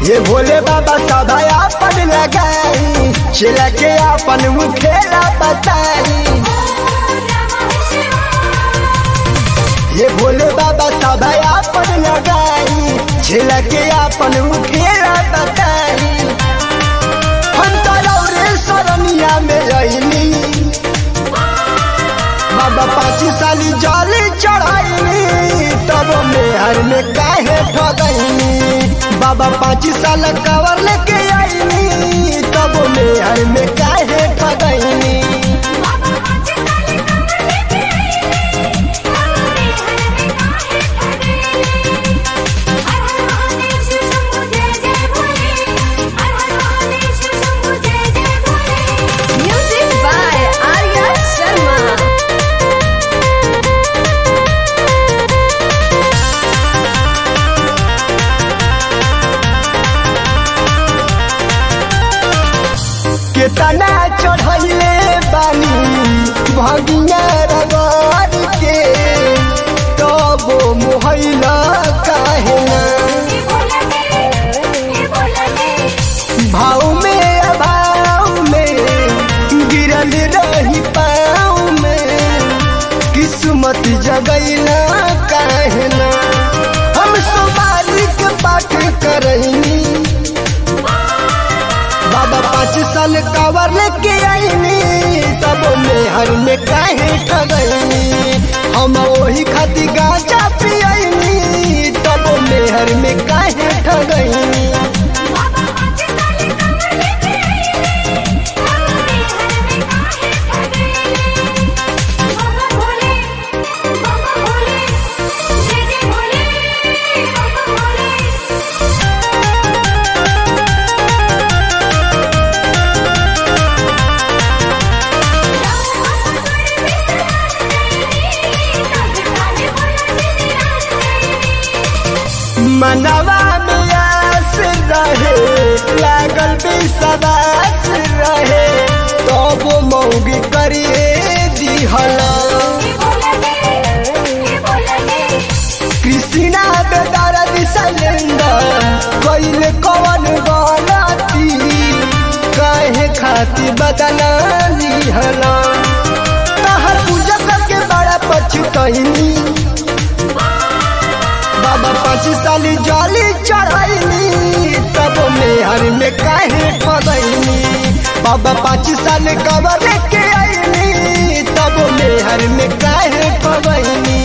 ये भोले बाबा सदा अपन लगाई चिला के अपन मुखेला बताई ये भोले बाबा सदा अपन लगाई चिला के अपन मुखेला बताई हम तरौरे सरनिया में रही बाबा पाँच साली जल चढ़ाई तब मेहर में काहे ठगैनी बाबा पाँच साल कवर लेके आईनी तब मेहर में काहे ठगैनी Music by Arya Sharma. केतना चढ़ैले बानी भगिया रगड़ के तब मोहैला काहे ना भाव में अभाव में गिरल रही पाँव में किस्मत जगैला कहना हम सोमारी के पाठ करैनी बाबा पाँच साल कवर लेके आईनी तब मेहर में काहे ठगैनी हम वही खाती गांजा पियनी तब मेहर में काहे ठगैनी मनवा में आस रहे लागल विश्वास रहे तब मौगी करिए दिहला कृष्णा बेदार सिलेंडर कैल कवन गलती कहे खाती बदला लिहला तहर पूजा करके बड़ा पछुतनी बाबा पाँच साल जली चढ़ैनी तब मेहर में काहे ठगैनी बाबा पाँच साल कबर लेके आईनी तब मेहर में काहे ठगैनी